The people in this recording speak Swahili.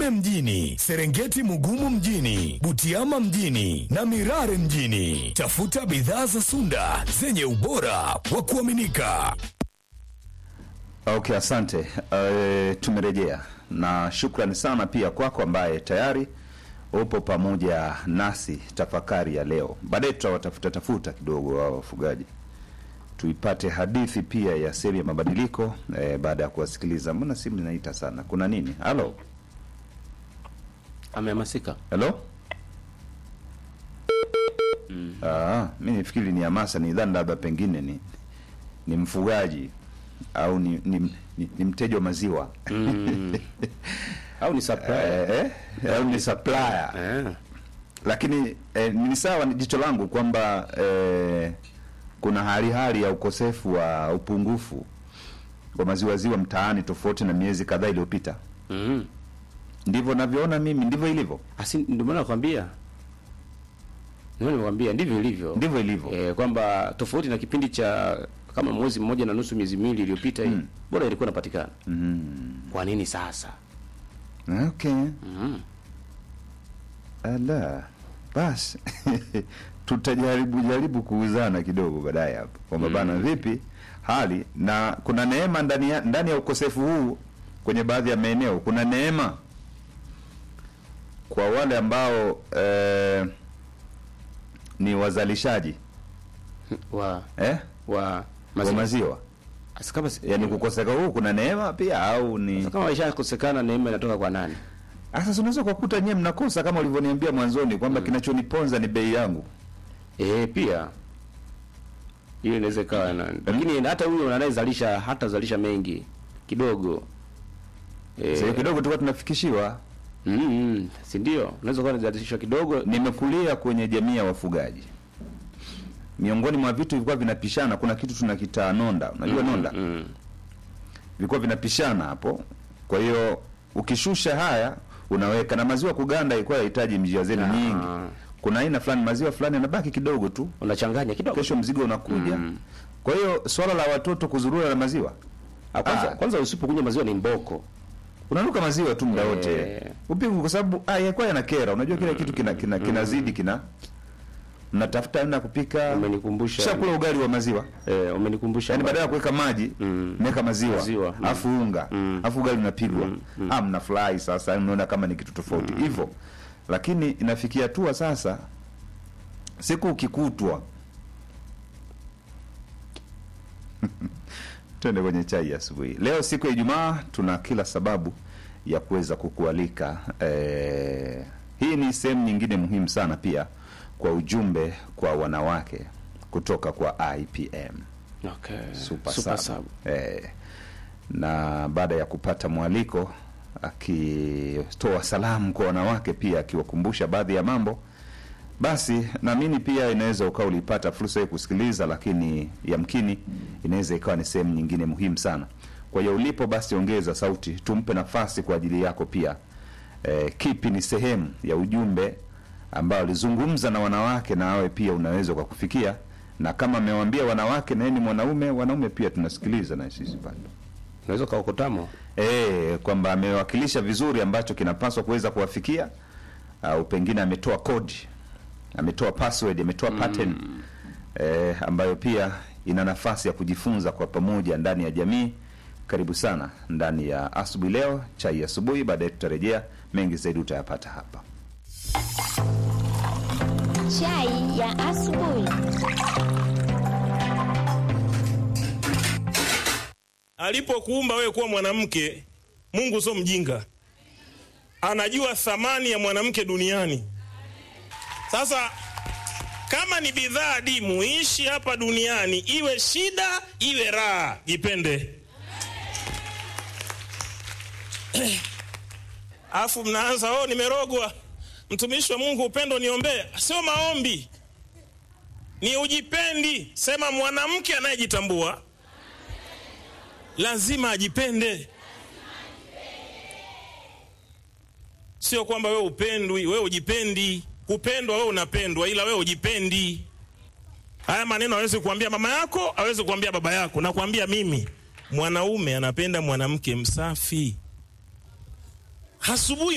Tarime mjini, Serengeti Mugumu mjini, Butiama mjini na Mirare mjini. Tafuta bidhaa za Sunda zenye ubora wa kuaminika. Okay, asante. Uh, tumerejea na shukrani sana pia kwako ambaye tayari upo pamoja nasi tafakari ya leo. Baadaye tutawatafuta tafuta kidogo wao wafugaji, tuipate hadithi pia ya sehemu ya mabadiliko eh, baada ya kuwasikiliza. Mbona simu inaita sana? Kuna nini? Halo, amehamasika halo. Ah, mi nifikiri ni hamasa, ni dhani labda pengine ni ni mfugaji au ni, ni, ni, ni mteja wa maziwa au ni supplier eh, eh, au ni supplier eh. lakini eh, ni sawa ni jicho langu kwamba eh, kuna hali hali ya ukosefu wa upungufu wa maziwaziwa mtaani tofauti na miezi kadhaa iliyopita. mm. Ndivyo navyoona mimi, ndivyo ilivyo, Asi ndio maana nakwambia, ndio nimekwambia ndivyo ilivyo, ndivyo ilivyo. eh, kwamba tofauti na kipindi cha kama mwezi mmoja na nusu miezi miwili iliyopita hii Mm. bora ilikuwa inapatikana. Mm. Kwa nini sasa? Okay. mm. Ala, basi tutajaribu jaribu kuuzana kidogo baadaye hapo kwamba bana, vipi hali na kuna neema ndani ya, ndani ya ukosefu huu kwenye baadhi ya maeneo. Kuna neema kwa wale ambao eh, ni wazalishaji wa eh, wa wa maziwa maziwa, Asi kama si- yaani kukoseka huu kuna neema pia au ni Sasa kama ishakosekana neema inatoka kwa nani? sasa, unaweza kukuta nyewe mnakosa kama ulivyoniambia mwanzoni kwamba kinachoniponza ni bei yangu. Eh, pia hiyo inaweza ikawa na lakini hata huyo anayezalisha hata zalisha mengi kidogo eh, Sasa kidogo tulikuwa tunafikishiwa mm, mm, si ndio? Unaweza kuwa unazalisha kidogo nimekulia kwenye jamii ya wafugaji. Miongoni mwa vitu vilikuwa vinapishana, kuna kitu tunakita nonda, unajua nonda, mm, vilikuwa vinapishana hapo. Kwa hiyo ukishusha haya unaweka na maziwa kuganda, ilikuwa yahitaji njia zenu Ah. nyingi. Kuna aina fulani maziwa fulani yanabaki kidogo tu, unachanganya kidogo. kesho mzigo unakuja. Mm. Kwa hiyo swala la watoto kuzurura na maziwa, Ah, kwanza, Ah. kwanza usipokunywa maziwa ni mboko. unanuka maziwa tu muda wote Eh. upigu, kwa sababu ah, yakuwa yanakera. Unajua kila kitu kina kina kinazidi kina mnatafuta namna ya kupika Umenikumbusha. shakula ugali wa maziwa Eh, umenikumbusha. yaani kwamba- badala ya kuweka maji Mm. meweka maziwa Maziwa, mm. afu unga Mm. afu ugali unapigwa ah, mnafurahi sasa, yaani mnaona kama ni kitu tofauti hivyo, lakini inafikia hatua sasa, siku ukikutwa twende kwenye chai ya asubuhi leo, siku ya Ijumaa, tuna kila sababu ya kuweza kukualika eh, hii ni sehemu nyingine muhimu sana pia kwa ujumbe kwa wanawake kutoka kwa IPM Okay. Super, Super Sub. sub. Eh, na baada ya kupata mwaliko akitoa salamu kwa wanawake pia akiwakumbusha baadhi ya mambo, basi naamini pia inaweza ukawa ulipata fursa ya kusikiliza, lakini yamkini inaweza ikawa ni sehemu nyingine muhimu sana. Kwa hiyo ulipo, basi ongeza sauti, tumpe nafasi kwa ajili yako pia. Eh, kipi ni sehemu ya ujumbe ambao alizungumza na wanawake, na awe pia unaweza kwa kufikia, na kama amewambia wanawake na yeye ni mwanaume, wanaume pia tunasikiliza na sisi bado Unaweza kaokotamo. eh, kwamba amewakilisha vizuri ambacho kinapaswa kuweza kuwafikia, au pengine ametoa kodi, ametoa password, ametoa pattern eh, ambayo pia ina nafasi ya kujifunza kwa pamoja ndani ya jamii. Karibu sana ndani ya asubuhi leo, chai ya asubuhi. Baadaye tutarejea, mengi zaidi utayapata hapa. Chai ya asubuhi. Alipokuumba wewe kuwa mwanamke, Mungu sio mjinga, anajua thamani ya mwanamke duniani. Sasa kama ni bidhaa adimu, ishi hapa duniani, iwe shida iwe raha, jipende. Afu mnaanza oh, nimerogwa. Mtumishi wa Mungu, upendo niombee. Sio maombi, ni ujipendi. Sema mwanamke anayejitambua lazima ajipende. Sio kwamba wewe upendwi, wewe ujipendi. Kupendwa wewe unapendwa, ila wewe ujipendi. Haya maneno hawezi kuambia mama yako, hawezi kuambia baba yako, nakwambia mimi. Mwanaume anapenda mwanamke msafi. Asubuhi